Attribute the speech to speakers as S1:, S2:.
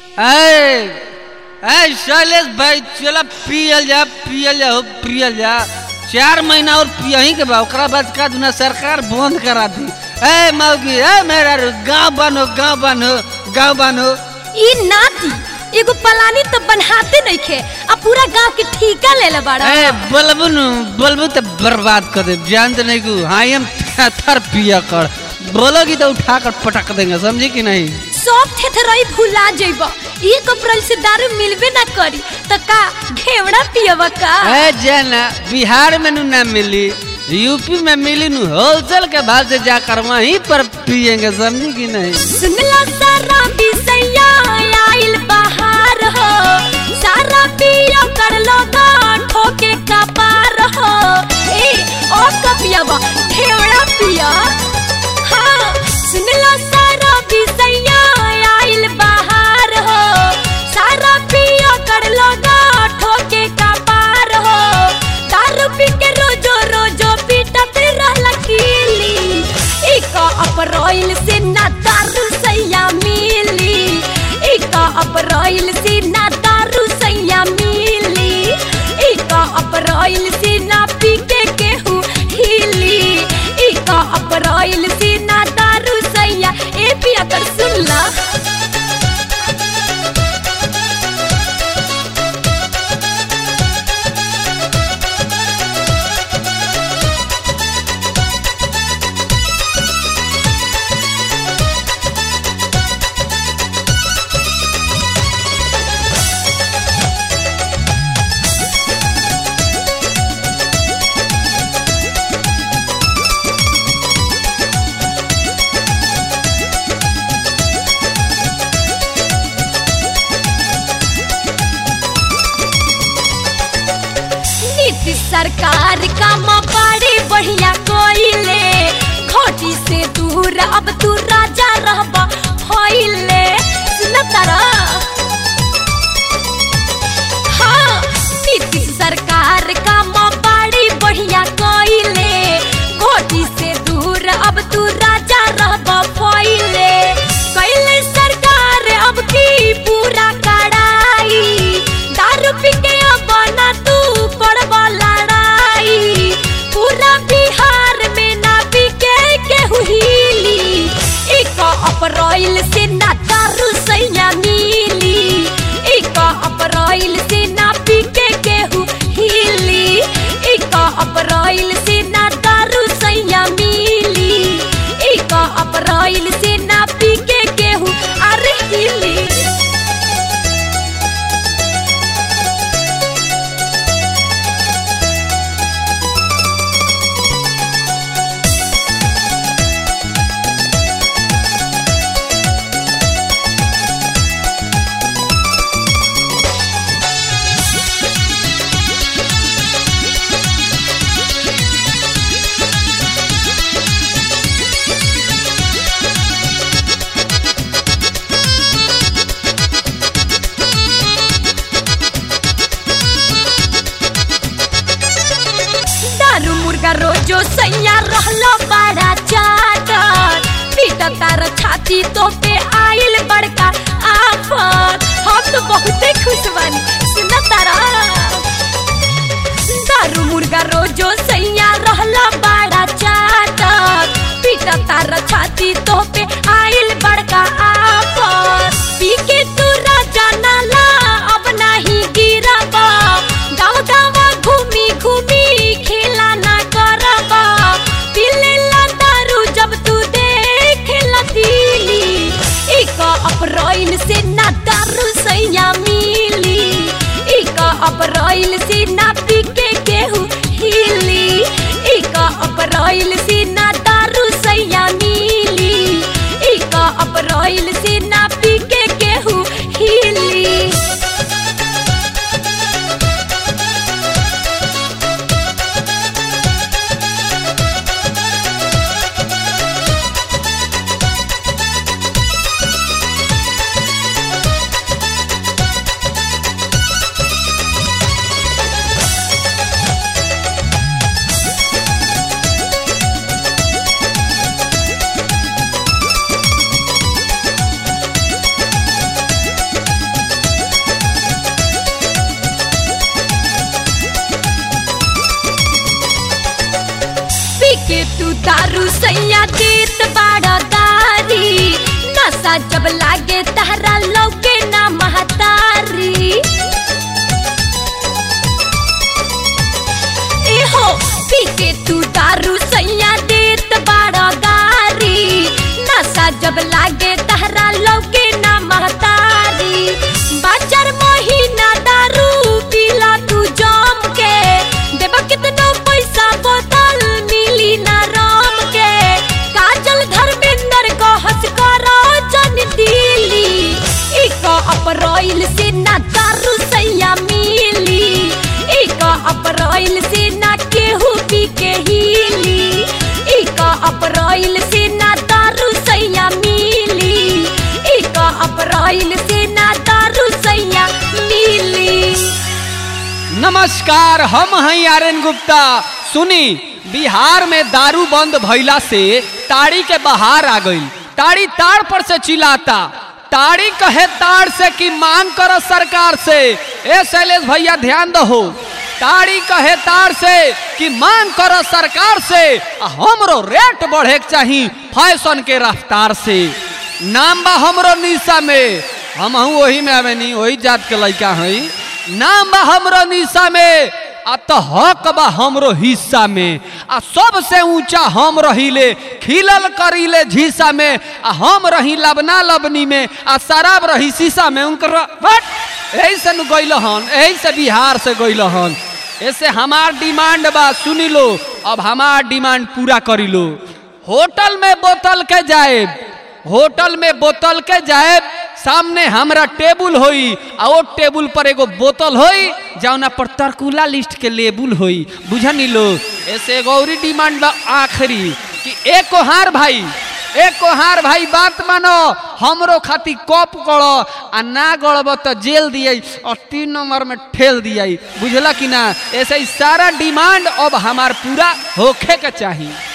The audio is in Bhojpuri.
S1: ऐ ऐ शैलेश भाई चला पियल जा पियल जा हो पियल जा चार महीना और पियही के बा ओकरा बाद का दुना सरकार बंद करा दी ए मौगी ए मेरा गांव बनो गांव बनो गांव बनो
S2: ई नाती एगो पलानी तो बनहाते नइखे आ पूरा गांव के ठेका ले ले बाड़ा
S1: ए बोलबू नु बोलबू तो बर्बाद कर दे जानते नहीं को हाँ हम थर पिया कर बोलोगी तो उठा कर पटक देंगे समझी कि नहीं
S2: सब थेथरई भुला जइब एक अप्रैल से दारू मिलबे ना करी त का घेवड़ा पियब का
S1: ए जाना बिहार में नु ना मिली यूपी में मिली नु होलसेल के भाव से जाकर वहीं पर पियेंगे समझी कि नहीं
S2: सुनला सारा बिसैया आइल बहार हो सारा पिया कर लोगा ठोके का पार हो ए ओ कपियाबा घेवड़ा पिया हाँ सुनला सारा बिसैया आइल बहार हो सारा पिया कर लोगा ठोके का पार हो दारू पी के रोजो रोजो पीटत रहला कीली एक अप्रैल से ना दारू सैया मिली एक अप्रैल से ना दारू सैया मिली एक अप्रैल से ना पी के केहू हिली एक अप्रैल से ना दारू सैया ए पिया कर सुनला नीतीश सरकार का बड़ी बढ़िया कोइले खोटी से दूर अब तू राजा रहबा होइले सुन तारा हाँ नीतीश सरकार का बड़ी बढ़िया कोइले खोटी से दूर अब तू राजा रहबा होइले कैले सरकार अब की पूरा कड़ाई दारू पी के अब ना तू पड़बा लड़ाई पूरा बिहार में ना बिके केहू हिली एक अप्रैल से ना दारू सैया मिली एक अप्रैल से ना बिके केहू हिली एक अप्रैल से ना दारू सैया मिली एक अप्रैल से ना बिके केहू अरे हिली दारू मुर्गा रोजो सैया रहलो बड़ा चाटर पीटा तार छाती तो पे आइल बड़का आफत हम तो बहुते खुश बानी सुन तारा दारू मुर्गा रोजो सैया रहलो बड़ा चाटर पीटा तार छाती तो पे आइल बड़का आफत पी के तू राजा नाला अब नहीं गिरबा गाँव गाँव घूमी घूमी खेला ना करबा पीले ला दारू जब तू देख दिली एक अप्रैल से ना दारू सैया मिली एक अप्रैल से ना पी के केहू हिली एक अप्रैल से ना दारू सैया मिली एक अप्रैल से ना पी के केहू हिली नशा जब लागे तहरा लौके ना महतारी एहो पी के तू दारू सैया देत बाड़ा गारी नशा जब लागे तहरा लौके ना महतारी बाजार महीना दारू पीला तू जम के देब कितनो पैसा बोतल मिली ना राम के काजल धर्मेंद्र को हंस करो जन दिली एक अप्रैल से ना दारू सैया मिली एक अप्रैल से ना केहू पी के हिली एक अप्रैल से ना दारू सैया मिली एक अप्रैल से ना दारू सैया मिली
S3: नमस्कार हम हैं आर्यन गुप्ता सुनी बिहार में दारू बंद भइला से ताड़ी के बहार आ गई ताड़ी ताड़ पर से चिल्लाता ताड़ी कहे ताड़ से कि मांग करो सरकार से ए शैलेश भैया ध्यान दहो ताड़ी कहे ताड़ से कि मांग करो सरकार से आ हमरो रेट बढ़े के चाही फैशन के रफ्तार से नाम बा हमरो निशा में हम वही में आवे नहीं वही जात के लड़का हई नाम बा हमरो निशा में आ तो हक बा हमरो हिस्सा में आ सबसे ऊंचा हम रहीले खिलल करीले झीसा में आ हम रही लबना लबनी में आ शराब रही शीशा में उनकर बट यही से न गइल हन यही से बिहार से गइल हन ऐसे हमार डिमांड बा सुनी लो अब हमार डिमांड पूरा करी लो होटल में बोतल के जाए होटल में बोतल के जाए सामने हमरा टेबुल होई आ ओ टेबुल पर एगो बोतल होई जौना पर तरकुला लिस्ट के लेबुल होई बुझनी लो ऐसे एगो औरी डिमांड बा आखिरी कि एक कोहार भाई एक कोहार भाई बात मानो हमरो खाती कप गड़ो आ ना गड़ब तो जेल दिए और तीन नंबर में ठेल दिए बुझला कि ना ऐसे ही सारा डिमांड अब हमार पूरा होखे के चाहिए